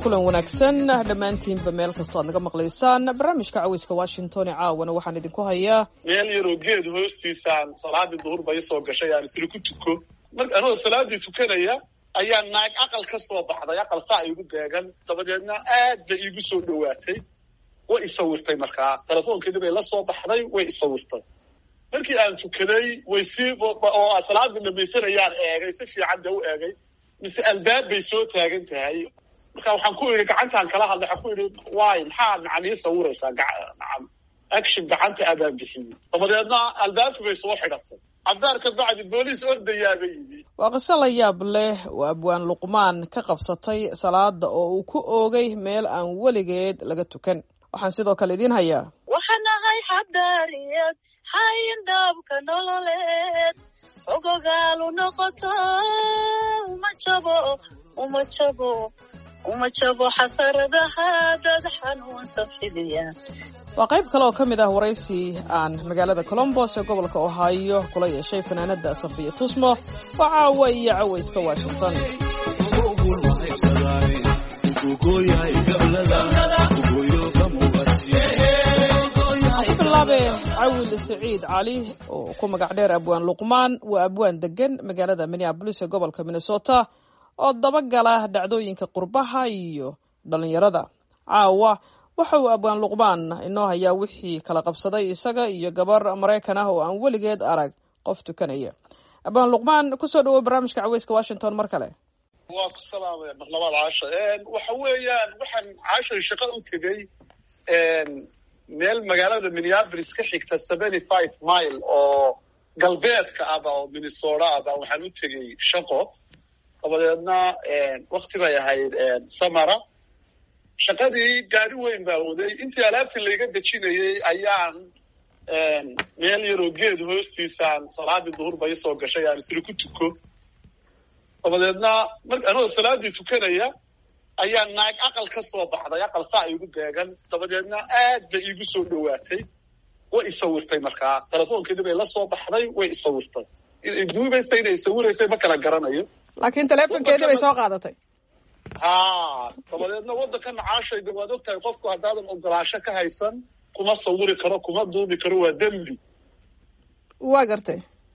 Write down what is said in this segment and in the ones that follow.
kulan wanaagsan dhammaantiinba meel kastoo aad naga maqlaysaan barnaamijka caweyska washington ee caawana waxaan idinku hayaa meel yaroo geed hoostiisaan salaadii duhur ba isoo gashay aan isla ku tuko mar anoo salaadii tukanaya ayaa naag aqal ka soo baxday aqal saa igu beegan dabadeedna aad bay iigu soo dhowaatay way isawirtay markaa telefoonkeedii bay la soo baxday way isawirtay markii aan tukaday way sii oo salaadii dhamaysanayaan eegay si fiican dee u eegay mise albaab bay soo taagan tahay marka waxaan ku idhi gacantaan kala hadlay waxaan ku idhi waay maxaad nacan ii sawiraysaa nacan action gacanta abaan bixiyey dabadeedna albaabkii bay soo xidhatay cabdaar ka bacdi booliis ordayaaba yimi waa qiso la yaab leh oo abwaan luqmaan ka qabsatay salaada oo uu ku oogay meel aan weligeed laga tukan waxaan sidoo kale idiin hayaa waxaan ahay xabdaariyad xayin daabka nololeed ogogaalu noqoto uma jabo uma jabo uma jabo xasaradaha dad xanuunsan fidiya waa qayb kale oo ka mid ah waraysi aan magaalada colombos ee gobolka ohio kula yeeshay fanaanada safiya tusmo oo caawa iyo caweyska washington bilaabe cawil saciid cali oo ku magac dheer abwaan luqmaan waa abwaan degan magaalada minneabolis ee gobolka minnesota oo dabagala dhacdooyinka qurbaha iyo dhalinyarada caawa waxa uu abwaan luqmaan inoo hayaa wixii kala qabsaday isaga iyo gabar maraykan ah oo aan weligeed arag qof tukanaya abwaan luqmaan kusoo dhawow barnaamijka caweyska washington mar kale waa ku salaamaya mar labaad caasha waxa weeyaan waxaan caashay shaqo u tegey meel magaalada minneapolis ka xigta seventy five mile oo galbeedka aba oo minnesota aba waxaan u tegey shaqo dabadeedna wakti bay ahayd samara shaqadii gaari weyn baa waday intii alaabtii layga dejinayey ayaan meel yaroo geed hoostiisaan salaadii duhur ba isoo gashay aan isla ku tuko dabadeedna mar anoo salaadii tukanaya ayaa naag aqal ka soo baxday aqal saa igu beegan dabadeedna aad bay iigu soo dhowaatay way isawirtay markaa telefoonkeedii bay la soo baxday way isawirtay duubaysa inay isawiraysay ma kala garanayo laakiin teleefonkeedii bay soo qaadatay ha dabadeedna waddankana caashayda waad og tahay qofku haddaadan ogolaansho ka haysan kuma sawiri karo kuma duubi karo waa dembi waa gartay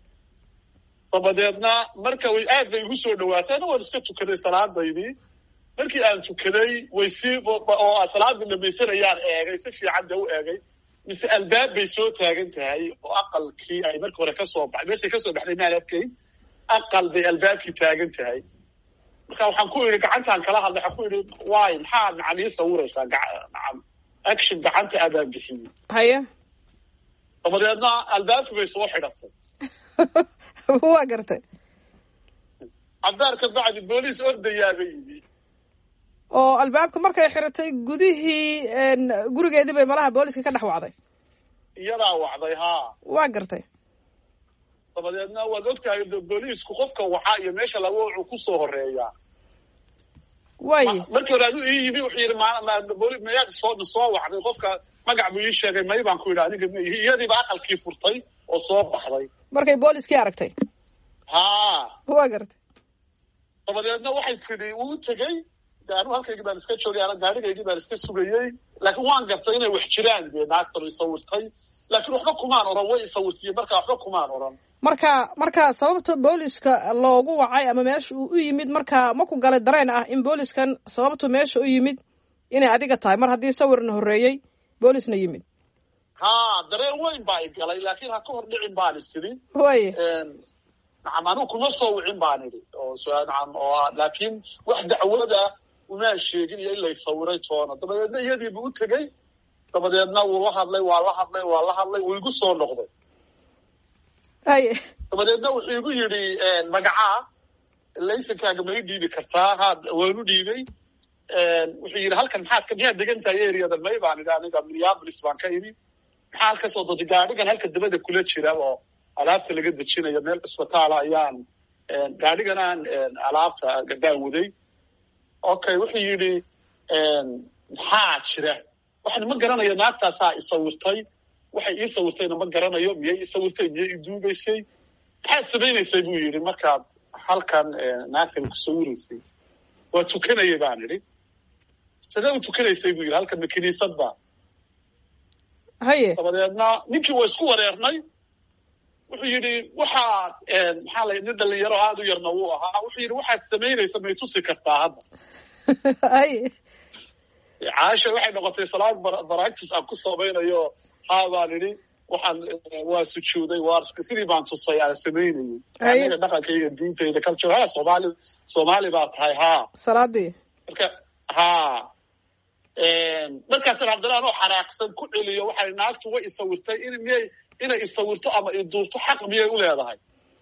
dabadeedna marka way aad bay igu soo dhawaatay ana waan iska tukaday salaadaydii markii aan tukaday way sii oo salaadii dhamaysanayaan eegay si fiican dee u eegay mise albaab bay soo taagan tahay oo aqalkii ay markii hore kasoo baxay meeshay kasoo baxday maan adkayn aqal bay albaabkii taagan tahay marka waxaan ku idhi gacantaan kala hadlay waxaan ku idhi waay maxaad nacan ii sawiraysaa nacan action gacanta abaan bixiyey haya dabadeedna albaabkii bay soo xidhatay waa gartay cabdaar ka bacdi booliis ordayaaba yimi oo albaabka markay xiratay gudihii gurigeedii bay malaha booliska ka dhex wacday iyadaa wacday haa waa gartay dabadeedna waad ogtahay booliisku qofka wacaa iyo meesha laga wuxuu kusoo horeeyaa way markii hore adu ii yimi wuxuu yidhi mayaad soo soo wacday qofka magac buu ii sheegay may baan ku yidhi aniga ma ihi iyadiiba aqalkii furtay oo soo baxday markay booliskii aragtay haa waa gartay dabadeedna waxay tidhi wuu tegey de anigu halkaygii baan iska joogay ana gaadhigaygii baan iska sugayey laakiin waan gartay inay wax jiraan dee naagtanu isawirtay laakiin waxba kumaan oran way isawirtiye marka waxba kumaan oran marka marka sababta booliska loogu wacay ama meesha uu u yimid marka ma ku galay dareen ah in booliskan sababtu meesha u yimid inay adiga tahay mar haddii sawirna horreeyey boolisna yimid ha dareen weyn baa i galay laakiin ha ka hor dhicin baan isidhi way nacam anigu kuma soo wicin baan idhi oo nacam oo laakiin wax dacwada umaan sheegin iyo in lay sawiray toona dabadeedna iyadiibu u tegey dabadeedna wuu la hadlay waa la hadlay waa la hadlay wuu igu soo noqday haye dabadeedna wuxuu igu yidhi magacaa laysankaaga ma i dhiibi kartaa ha waanu dhiibay wuxuu yidhi halkan maxaad ka miyaad degan tahay areadan may baan idhi aniga minneapolis baan ka idhi maxaa halkasoo dadi gaadhigan halka dabada kula jira oo alaabta laga dejinayo meel cisbitaala ayaan gaadhiganaan alaabta baan waday okay wuxuu yidhi maxaa jira waxaan ma garanaya naagtaasaa isawirtay waxay ii sawirtayna ma garanayo miyay ii sawirtay miyay ii duugaysay maxaad samaynaysay buu yidhi markaad halkan naagtan ku sawiraysay waa tukanaya baan idhi sidee u tukanaysay buu yidhi halkan ma kiniisad ba haye dabadeedna ninkii waa isku wareernay wuxuu yidhi waxaad maxaa la nin dhalinyaro aada u yarna wuu ahaa wuxuu yidhi waxaad samaynaysa may tusi kartaa hadda haye caasha waxay noqotay salaad baractis aan ku samaynayo haa baan idhi waxaan waa sujuuday waa sidii baan tusay aan samaynayay aniga dhaqankayga diintayda culture ha soomaali soomaali baa tahay haa salaadii marka haa markaasna haddana anoo xanaaqsan ku celiyo waxay naagtu way isawirtay in miyay inay isawirto ama iduurto xaq miyay u leedahay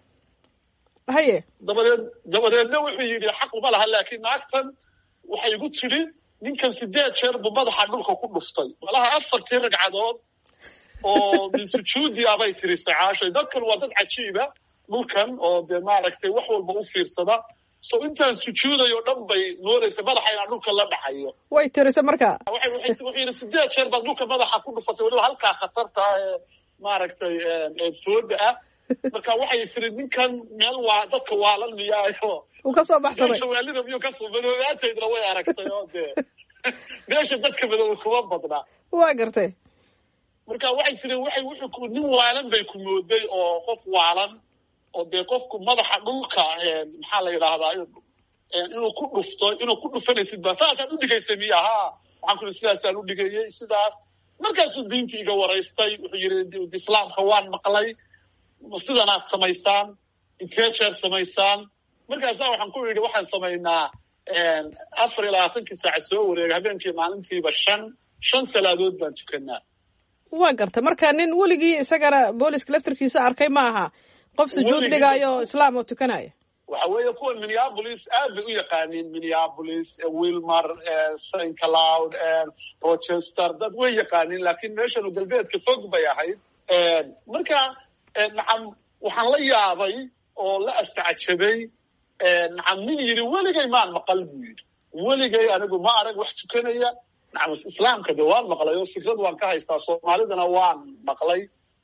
haye dabadeed dabadeedna wuxuu yidhi xaq uma laha laakiin naagtan waxay igu tidhi ninkan sideed jeer buu madaxa dhulka ku dhuftay malaha afartii ragcadood oo min sujuudi abay tirisay caashay dadkan waa dad cajiiba dhulkan oo dee maaragtay wax walba u fiirsada so intaan sujuudayo dhan bay moodaysa madaxa inaan dhulka la dhacayo way tirisay marka wuxuu yidhi sideed jeer baad dhulka madaxa ku dhufatay weliba halkaa khatarta ee maaragtay fooda ah marka waxay tiri ninkan meel waa dadka waalan miyaayo uu ka soo baxsaday shawaalida miyuu kasoo madoobaantaydna way aragtay oo dee meesha dadka madooba kuma badnaa waa gartay marka waxay tiri waxay wuxuu nin waalan bay ku mooday oo qof waalan oo dee qofku madaxa dhulka maxaa la yidhaahdaa inuu ku dhufto inuu ku dhufanaysid ba saasaad u dhigaysay miya ha waxaan ku ihi sidaasaan u dhigayay sidaas markaasuu diintii iga waraystay wuxuu yidhi islaamka waan maqlay sidanaad samaysaan intee jeer samaysaan markaasaa waxaan ku yidhi waxaan samaynaa afar iyo labaatankii saaca soo wareega habeenkii maalintiiba shan shan salaadood baan tukanaa waa gartay marka nin weligii isagana booliska laftarkiisa arkay ma aha qof sujuud dhigaayo o islaam oo tukanaya waxa weeye kuwan minneapolis aad bay u yaqaaniin minneapolis wilmar st cloud rochester dad way yaqaaniin laakiin meeshanu galbeedka fog bay ahayd marka nacam waxaan la yaabay oo la astacjabay nacam nin yidhi weligay maan maqal buu yidhi weligay anigu ma arag wax tukanaya nacam islaamka de waan maqlay oo fikrad waan ka haystaa soomaalidana waan maqlay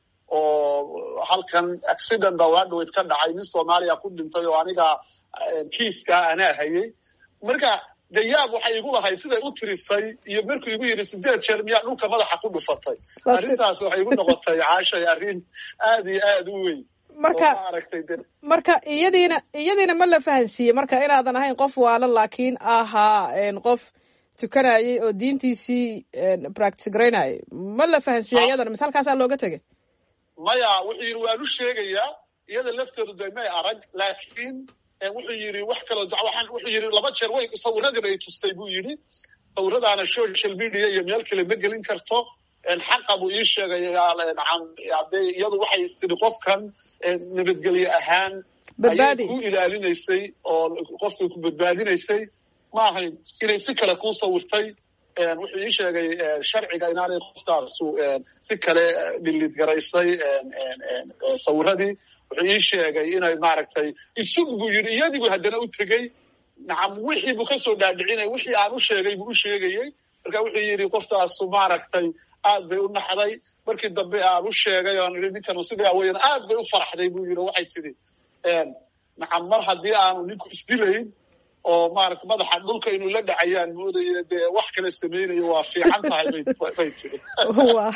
oo halkan accident baa waa dhaweyd ka dhacay nin soomaaliya ku dhintay oo aniga kiiskaa anaa hayay marka de yaab waxay igu lahayd siday u tirisay iyo markuu igu yidhi sideed jeer miyaa dhulka madaxa ku dhufatay arrintaas waxay igu noqotay caashay arrin aad iyo aad u weyn marka maaragtay de marka iyadiina iyadiina ma la fahansiiyey marka inaadan ahayn qof waalan laakiin ahaa qof tukanayay oo diintiisii practice garaynayay ma la fahansiiya iyadana mise halkaasaa looga tegay maya wuxuu yidhi waan u sheegayaa iyada lafteedu de may arag laakiin wuxuu yidhi wax kaloo dacwaxan wuxuu yidhi laba jeer way sawiradiiba ay tustay buu yidhi sawiradaana social media iyo meel kale ma gelin karto xaqa buu ii sheegay nacam de iyadu waxay tidhi qofkan nabadgelye ahaan badbaadi ayay ku ilaalinaysay oo qofkay ku badbaadinaysay ma ahayn inay si kale kuu sawirtay wuxuu ii sheegay sharciga inaanay qofkaasu si kale dhilid garaysay sawiradii wuxuu ii sheegay inay maaragtay isug buu yidhi iyadigu haddana u tegey nacam wixii buu kasoo dhaadhicinay wixii aan u sheegay buu u sheegayey marka wuxuu yidhi qoftaasu maaragtay aad bay u naxday markii dambe aan u sheegay oan idhi ninkanu sidaa weyan aad bay u faraxday buu yidhi waxay tidhi nacam mar haddii aanu ninku isdilayn oo maarata madaxa dhulka inuu la dhacayaan moodayo dee wax kale samaynayo waa fiican tahay bay tiri wa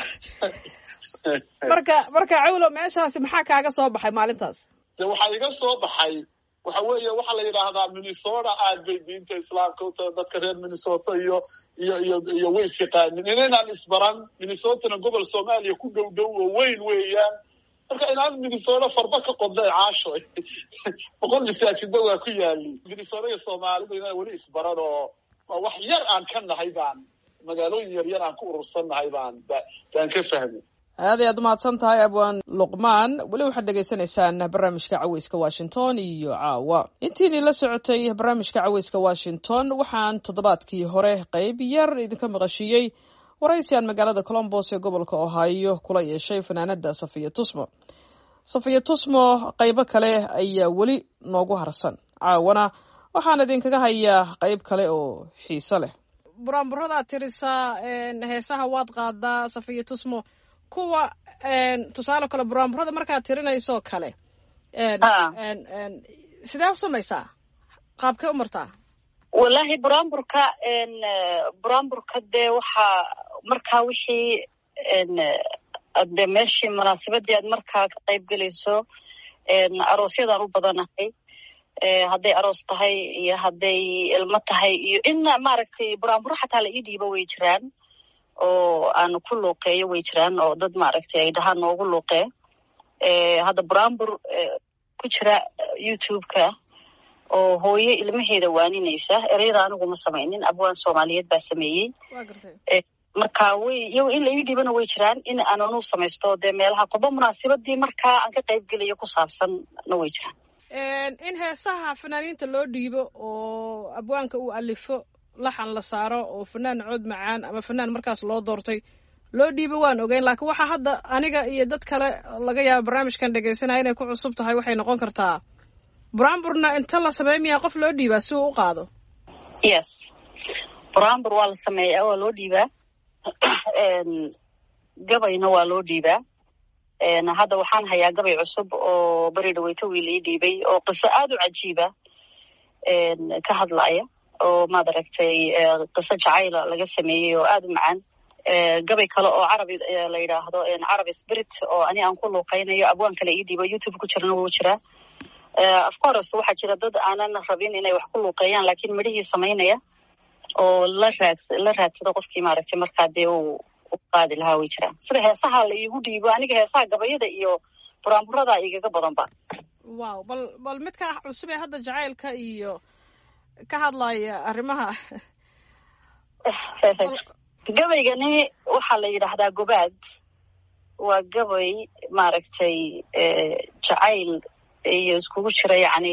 marka marka cawlo meeshaasi maxaa kaaga soo baxay maalintaas de waxaa iga soo baxay waxa weeye waxaa la yidhaahdaa minnesota aad bay diinta islaamka u tahay dadka reer minnesota iyo iyo iyo iyo way isyaqaanin inaynaan isbaran minnesotana gobol soomaaliya ku dhow dhow oo weyn weeyaan marka inaan minnesota farba ka qodnay caasho boqol masaajida waa ku yaali minnesota iyo soomaalida inaan weli isbaran oo wax yar aan ka nahay baan magaalooyin yar yar aan ku urursan nahay baan baan ka fahmay aad ay aad umahadsan tahay abwaan luqmaan weli waxaad dhegaysanaysaan barnaamijka caweyska washington iyo caawa intiinii la socotay barnaamijka caweyska washington waxaan toddobaadkii hore qeyb yar idinka maqashiiyey waraysi aan magaalada colombos ee gobolka ohio kula yeeshay fanaanada safiya tusmo safiya tusmo qeybo kale ayaa weli noogu harsan caawana waxaan idinkaga hayaa qeyb kale oo xiiso leh buraanburadaad tirisaa heesaha waad qaadaa safiya tusmo kuwa tusaale kale buraanburada markaad tirinaysoo kale sidee u samaysaa qaabkee u martaa wallaahi buraanburka buraanburka dee waxaa markaa wixii de meeshii munaasabadii aad markaa ka qayb gelayso aroosyadaan u badanahay hadday aroos tahay iyo hadday ilmo tahay iyo in maaragtay buraanburo xataa la ii dhiibo way jiraan oo aan ku luuqeeyo way jiraan oo dad maaragtay ay dhahaan noogu luuqee hadda buraanbur ku jira youtube-ka oo hooyo ilmaheeda waaninaysa ereyada anigu ma samaynin abwaan soomaaliyeed baa sameeyey marka way iyago in la ii dhiibana way jiraan in aananu samaysto dee meelaha qoba munaasabadii markaa aan ka qayb gelayo ku saabsanna way jiraan in heesaha fanaaniinta loo dhiibo oo abwaanka uu alifo laxan la saaro oo fanaan cood macaan ama fanaan markaas loo doortay loo dhiibo waan ogeyn laakiin waxaa hadda aniga iyo dad kale laga yaaba barnaamijkan dhegaysanaya inay ku cusub tahay waxay noqon kartaa buraanburna inta la sameey miyaa qof loo dhiibaa si uu u qaado yes buraanbur waa la sameeyaa waa loo dhiibaa gabayna waa loo dhiibaa hadda waxaan hayaa gabay cusub oo beri dhaweyto wiil ii dhiibay oo qiso aad u cajiiba ka hadlaya oo maad aragtay qiso jacayla laga sameeyey oo aad u macaan gabay kale oo carabi la yidhaahdo carabi spirit oo ani aan ku luuqaynayo abwaan kale ii dhiibo youtube ku jirana wuu jiraa of course waxaa jira dad aanan rabin inay wax ku luuqeeyaan lakiin midhihii samaynaya oo la raad la raadsada qofkii maaragtay markaa dee uu u qaadi lahaa way jiraan sida heesaha la iigu dhiibo aniga heesaha gabayada iyo buraanburada igaga badanba wow bal bal midka cusub ee hadda jacaylka iyo ka hadlaya arrimaha gabaygani waxaa la yidhaahdaa gobaad waa gabay maaragtay jacayl iyo iskugu jira yacni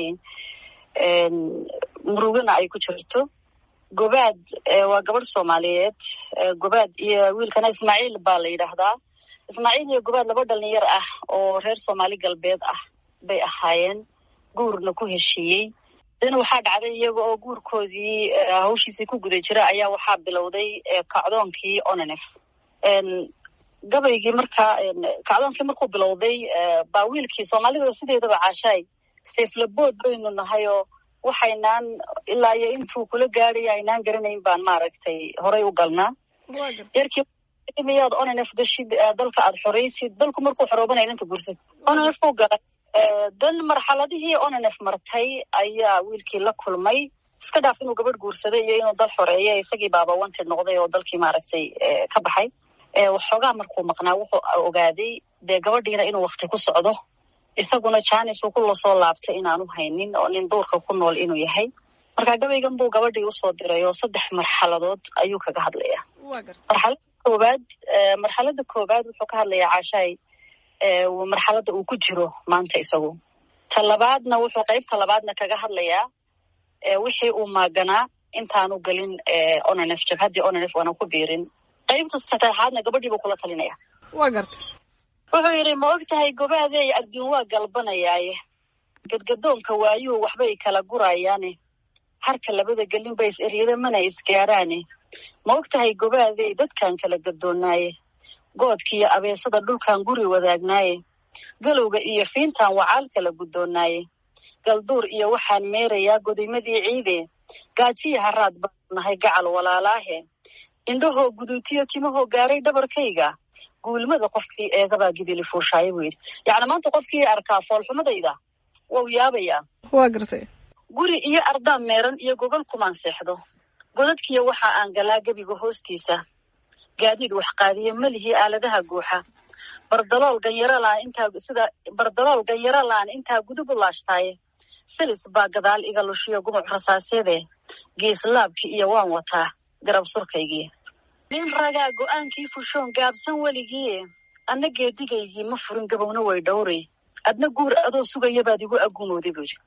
murugana ay ku jirto gobaad waa gabadh soomaaliyeed gobaad iyo wiilkana ismaaciil baa la yidhaahdaa ismaaciil iyo gobaad laba dhalinyar ah oo reer soomaali galbeed ah bay ahaayeen guurna ku heshiiyey dana waxaa dhacday iyaga oo guurkoodii hawshiisii ku guda jira ayaa waxaa bilowday kacdoonkii onanef gabaygii markaa kacdoonkii markuu bilowday baa wiilkii soomaalida sideedaba caashaay seeflabood baynu nahay oo waxaynaan ilaa iyo intuu kula gaadhay aynaan garanayn baan maaragtay horay u galnaa yarkii miyaad onanef gashid dalka aad xoraysid dalku markuu xoroobanaya inta guursid onanef buu galay dan marxaladihii onanef martay ayaa wiilkii la kulmay iska dhaaf inuu gabadh guursaday iyo inuu dal xoreeya isagii baaba wanted noqday oo dalkii maaragtay ka baxay waxoogaa markuu maqnaa wuxuu ogaaday dee gabadhiina inuu wakti ku socdo isaguna janis uu kula soo laabtay inaanu haynin oo nin duurka ku nool inuu yahay marka gabaygan buu gabadhii usoo diray oo saddex marxaladood ayuu kaga hadlaya marxalada koobaad marxalada koobaad wuxuu ka hadlayaa caashaay marxalada uu ku jiro maanta isagu ta labaadna wuxuu qaybta labaadna kaga hadlayaa wixii uu maaganaa intaanu gelin onanef jabhaddii onanef aana ku biirin qaybta saddexaadna gabadhiibuu kula talinaya waa garta wuxuu yidhi ma og tahay gobaadey adduun waa galbanayaaye gadgadoonka waayuhu waxbay kala gurayaane harka labada gelin ba is eryada mana isgaaraane ma og tahay gobaadey dadkan kala gadoonnaaye goodkiiyo abeesada dhulkan guri wadaagnaaye galowga iyo fiintan wacaal kala guddoonnaaye galduur iyo waxaan meerayaa godaymadii ciide gaajiya haraad baanu nahay gacal walaalaahe indhahoo guduutiyo timahoo gaaray dhabarkayga guulmada qofkii eegabaa gibili fuushaaye buu yidhi yacni maanta qofkii arkaa foolxumadayda wau yaabayaa waa gartay guri iyo ardaan meeran iyo gogol kumaan seexdo godadkiiyo waxa aan galaa gebiga hoostiisa gaadiid waxqaadiyo melihii aaladaha guuxa bardalool ganyaralaan intaa sida bardalool ganyaralaan intaa gudub u laashtaaye silis baa gadaal iga lushiyo gumuc rasaaseede geeslaabkii iyo waan wataa garab surkaygii nin ragaa go'aankii fushoon gaabsan weligii adna geedigaygii ma furin gabowna way dhowray adna guur adoo sugaya baad igu agumooday buu yidhi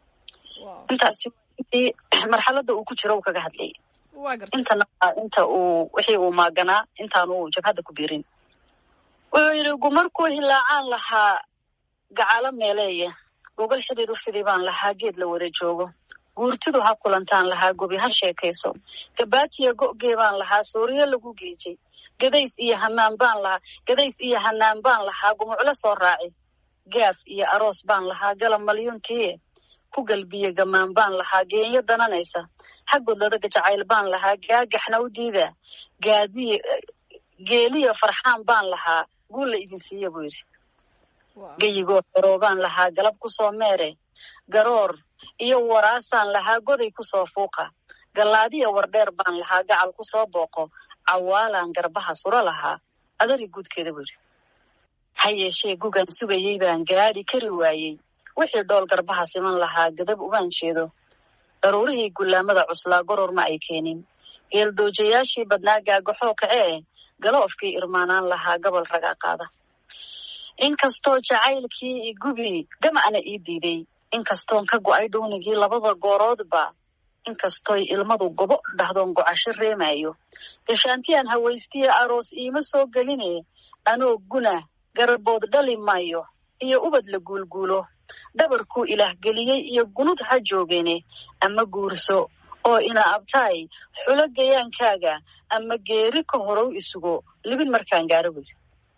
intaasi marxaladda uu ku jiro uu kaga hadlayay intana inta uu wixii uu maaganaa intaanu jabhadda ku biirin wuxuu yidhi gumarkuu hilaacaan lahaa gacalo meeleeye gogol xidid u fidi baan lahaa geed la wada joogo guurtidu ha kulantaan lahaa gobi ha sheekayso gabaatiya go'gee baan lahaa sooriyo lagu geejay gadays iyo hanaan baan lahaa gadays iyo hanaan baan lahaa gumuclo soo raaci gaaf iyo aroos baan lahaa galab malyuntiie ku galbiye gamaan baan lahaa geenyo dananaysa xaggoodladaga jacayl baan lahaa gaagaxna u diida gaadiye geeliya farxaan baan lahaa guulla idin siiya buu yidhi geyigoo xoroobaan lahaa galab kusoo meere garoor iyo waraasaan lahaa goday kusoo fuuqa gallaadiya wardheer baan lahaa gacal kusoo booqo cawaalaan garbaha suro lahaa adari guudkeeda buu yidhi ha yeeshee gugan sugayey baan gaadhi kari waayey wixii dhool garbaha siman lahaa gadab umaan jeedo daruurihii gullaamada cuslaa goror ma ay keenin geeldoojayaashii badnaa gaagaxoo kacee galoofkii irmaanaan lahaa gobol ragaa qaada inkastoo jacaylkii igubi gamacna ii diiday inkastoon ka go'ay dhuunigii labada gooroodba inkastooy ilmadu gobo dhahdoon gocasho reemayo gashaantiyaan hawaystiya aroos iima soo geline anoo guna garabood dhali maayo iyo ubad la guulguulo dhabarkuu ilaah geliyey iyo gunud ha joogeene ama guurso oo ina abtaay xulo gayaankaaga ama geeri ka horow isugo libin markaan gaaro buyiri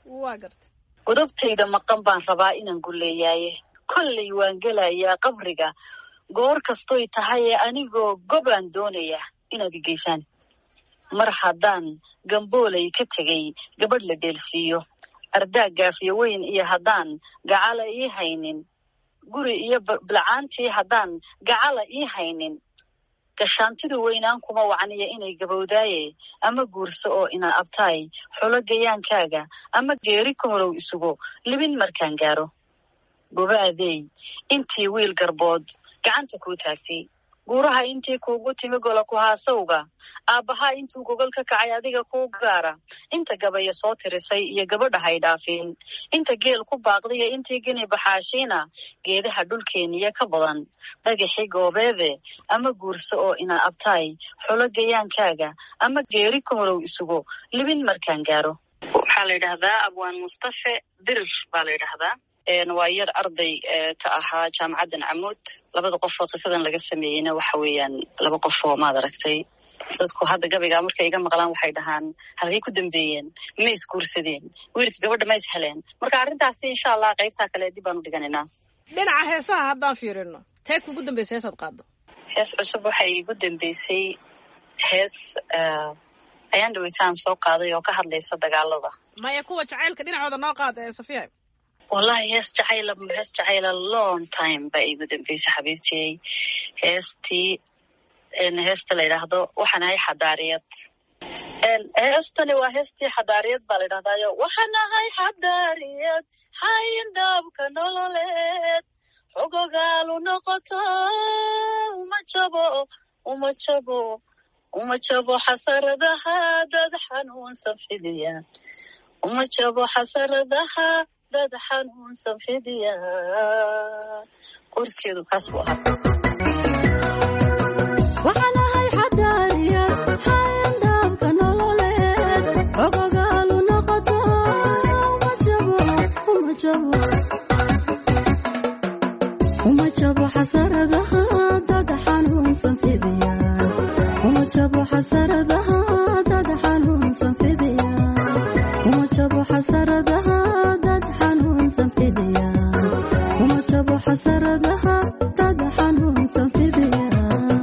godobtayda maqan baan rabaa inaan gulleeyaaye kollay waan gelayaa qabriga goor kastoy tahaye anigoo gobaan doonayaa inaad igeysaan mar haddaan gamboolay ka tegay gabadh la dheelsiiyo ardaag gaafiyo weyn iyo haddaan gacala ii haynin guri iyo bilcaantii haddaan gacala ii haynin gashaantidu weynaan kuma wacniya inay gabowdaaye ama guurso oo ina abtaay xulo gayaankaaga ama geeri ka horow isugo libin markaan gaaro gobaadey intii wiil garbood gacanta kuu taagtay guuraha intii kuugu timi gola ku haasawga aabbahaa intuu gogol ka kacay adiga kuu gaara inta gabaya soo tirisay iyo gabadha hay dhaafin inta geel ku baaqdiyo intii gini baxaashiina geedaha dhulkeeniya ka badan dhagaxi goobeede ama guurso oo ina abtaay xulo gayaankaaga ama geeri ka horow isugo libin markaan gaaro waxaa la yidhahdaa abwaan mustafe dirir baa la yidhahdaa waa yar arday ka ahaa jaamacaddan camuud labada qof oo qisadan laga sameeyeyna waxa weeyaan laba qof oo maad aragtay dadku hadda gabaygaa markay iga maqlaan waxay dhahaan halkay ku dambeeyeen ma is guursadeen wiilka gabadha ma is heleen marka arrintaasi insha allah qaybtaa kale dib baan u dhiganaynaa dhinaca heesaha haddaan fiirino tee kugu dambeysay heesaad qaado hees cusub waxay igu dambeysay hees ayaan dhawitaan soo qaaday oo ka hadlaysa dagaalada maya kuwa jacaylka dhinacooda noo qaad ee safiya wallahi hees jacayla hees jacayla long time baa iigu dambeysay xabiibtiyey heestii heesta la yidhaahdo waxaan ahay xadaariyad heestani waa heestii xadaariyad baa la yidhahdaayo waxaan ahay xadaariyad xayindhaabka nololeed xogogaalu noqoto uma jabo uma jabo uma jabo xasaradaha dad xanuunsan fidiyaan uma jabo xasaradaha dad xanuunsan fidiyaan qorskeedu kaas buu ahaa waxaan ahay xadaariyad xayandhaabka nololeed xogogaalu noqoto uma jabo uma jabo uma jabo xasaradaha dad xanuunsan fidiyaan uma jabo xasaradaha dad xanuunsan fidiyaan uma jabo xasaradaha dad xanuunsan fidiyaan uma jabo xasaradaha dad xanuunsan fidiyaan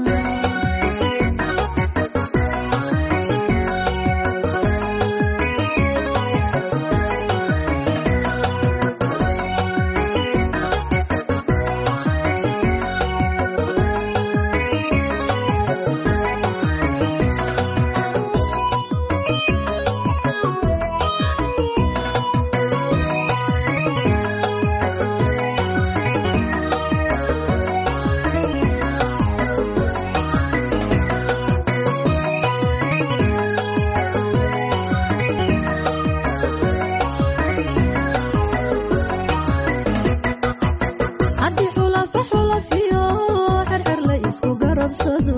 haddii xulafa xulafiyo xerxer la isku garabsado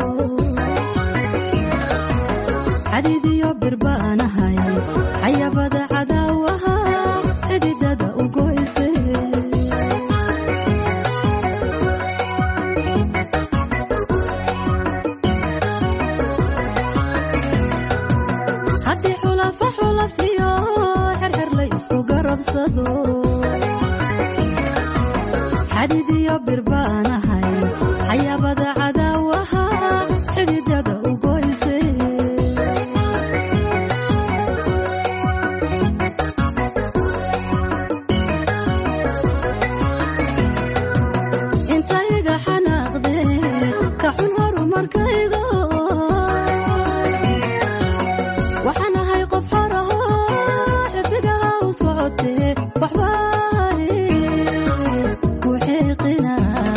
xadiidiyo birbaanahay xayabada cadaawaha xididada u goyse haddii xulafa xulafiyo xerxer la isku garabsado xadidiyo birbaanahay xayabada cadaawaha xididada u goyse intayga xanaaqde ka xun horumarkaygo waxaan ahay qof xaraho xidigaha u socote waxbaa ku xiiqina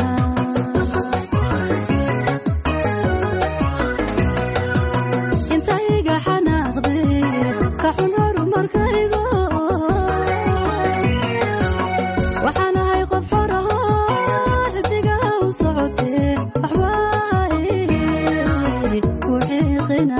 intayga xanaaqde ka xun horumarkaygo waxaan ahay qof xoraho xidigaha u socote waxbaa ku xiiqina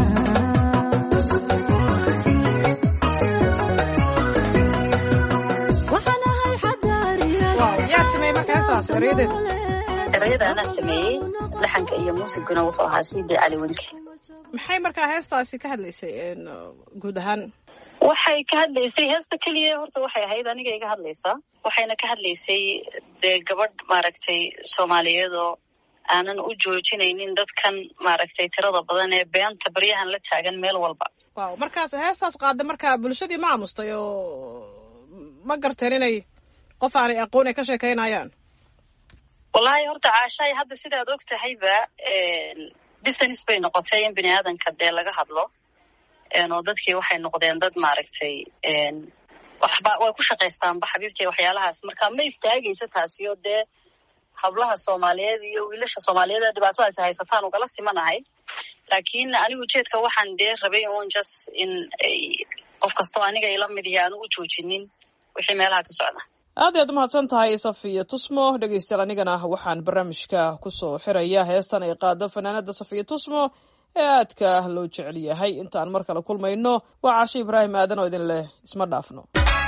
waxaan ahay xadaariya waaw yaa sameeyey marka heestaas erayadeeda erayada anaa sameeyey laxanka iyo muusiguna wuxuu ahaa siidii cali wenke maxay markaa heestaasi ka hadlaysay een, guud ahaan waxay ka hadlaysay heesta keliya horta waxay ahayd aniga iga hadlaysaa waxayna ka hadlaysay dee gabadh maaragtay soomaaliyeed oo aanan u joojinaynin dadkan maaragtay tirada badan ee beenta baryahan la taagan meel walba waaw markaas heestaas qaada markaa bulshadii ma aamustay oo ma garteen inay qof aanay aqoon ay ka sheekaynayaan wallaahi horta caashaay hadda sidaad og tahayba business bay noqotay in bini aadanka dee laga hadlo een, oo dadkii waxay noqdeen dad maaragtay een, waxba way ku shaqaystaanba xabiibtay waxyaalahaas marka ma istaagaysa taasi oo dee hablaha soomaaliyeed iyo wiilasha soomaaliyeed ee dhibaatadaasi haysataan ugala simanahay laakiin anigu ujeedka waxaan dee rabay un just in ay qof kastoo aniga ila mid yahay aanu u joojinin wixii meelaha ka socda aad ayaad umahadsan tahay safiya tusmo dhegeystayaal anigana waxaan barnaamijka kusoo xiraya heestan ay qaado fanaanada safiya tusmo ee aadka loo jecel yahay intaan mar kale kulmayno waa cashe ibraahim aadan oo idin leh isma dhaafno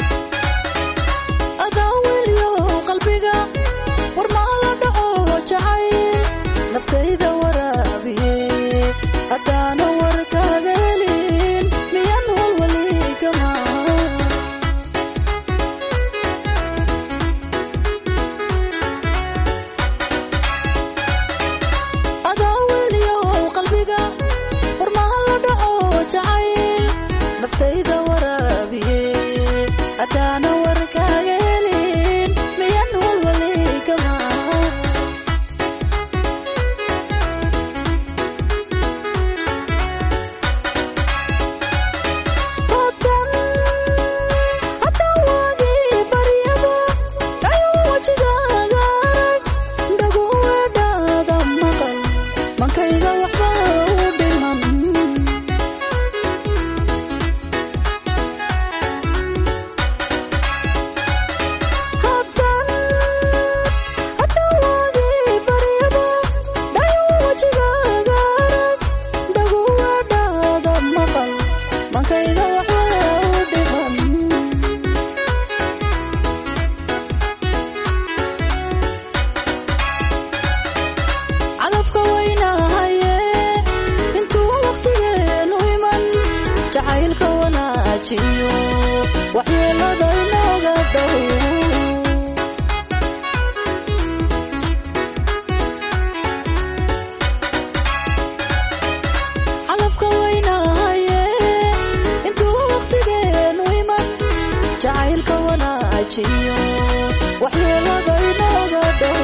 adaa weliyo qalbiga war maa la dhaco jacayl naftayda waraabiye haddaana war kaaga helin miyan walwali kama adaa weliyo qalbiga war maa la dhaco jacayl naftayda waraabiye haddaana war kaaga helin miyan walwali kama Hadan, hadan waagii baryaba, dhayuu wajigaaga arag, dhagu weedhaada maqal, mankayga waxba u dhiman. Hadan, hadan waagii baryaba, dhayuu wajigaaga arag, dhagu weedhaada maqal, mankayga waxba u dhiman. calafka waynahaye intuu wakhtigeenu iman jacaylka wanaajiyo waxyeelada inooga dhow calafka waynahaye intuu wakhtigeenu iman jacaylka wanaajiyo waxyeelada inooga dhow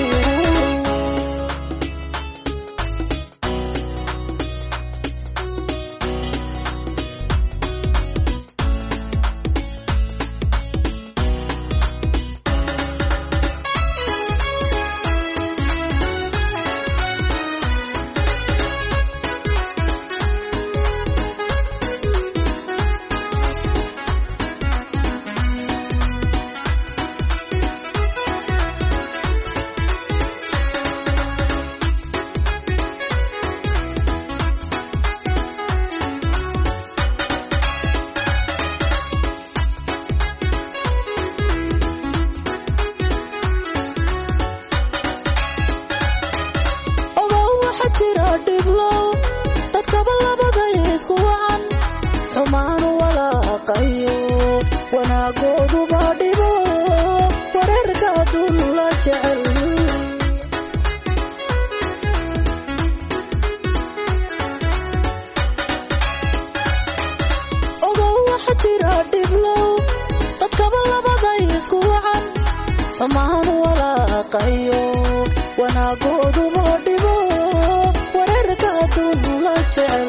xumaan walaaqayo wanaagooduba dhibo wareerka adduun la jecel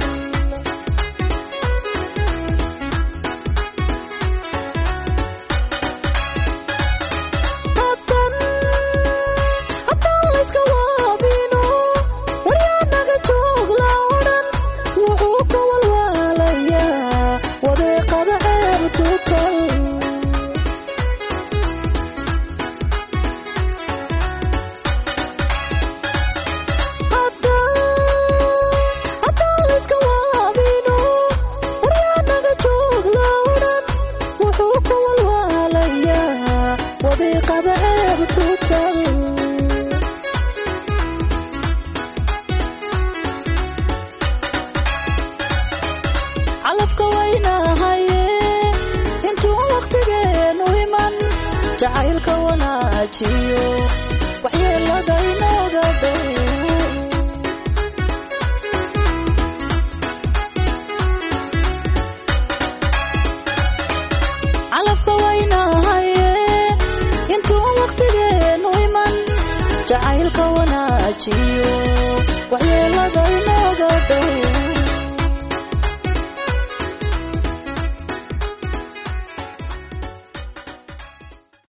hadan haddaan layska waabino waryaanaga joog la odhan wuxuu ka walwaalayaa wadeeqada ceebtu kal haddaan layska waabino waryaanaga joog la odhan wuxuu ka walwaalayaa wadiiqada ceebtu kal calafka waynahaye intuu wakhtigeenu iman jacaylka wanaajiyo waxyeelada inooga dhow calafka waynahaye intuu wakhtigeenu iman jacaylka wanaajiyo waxyeelada inooga dhow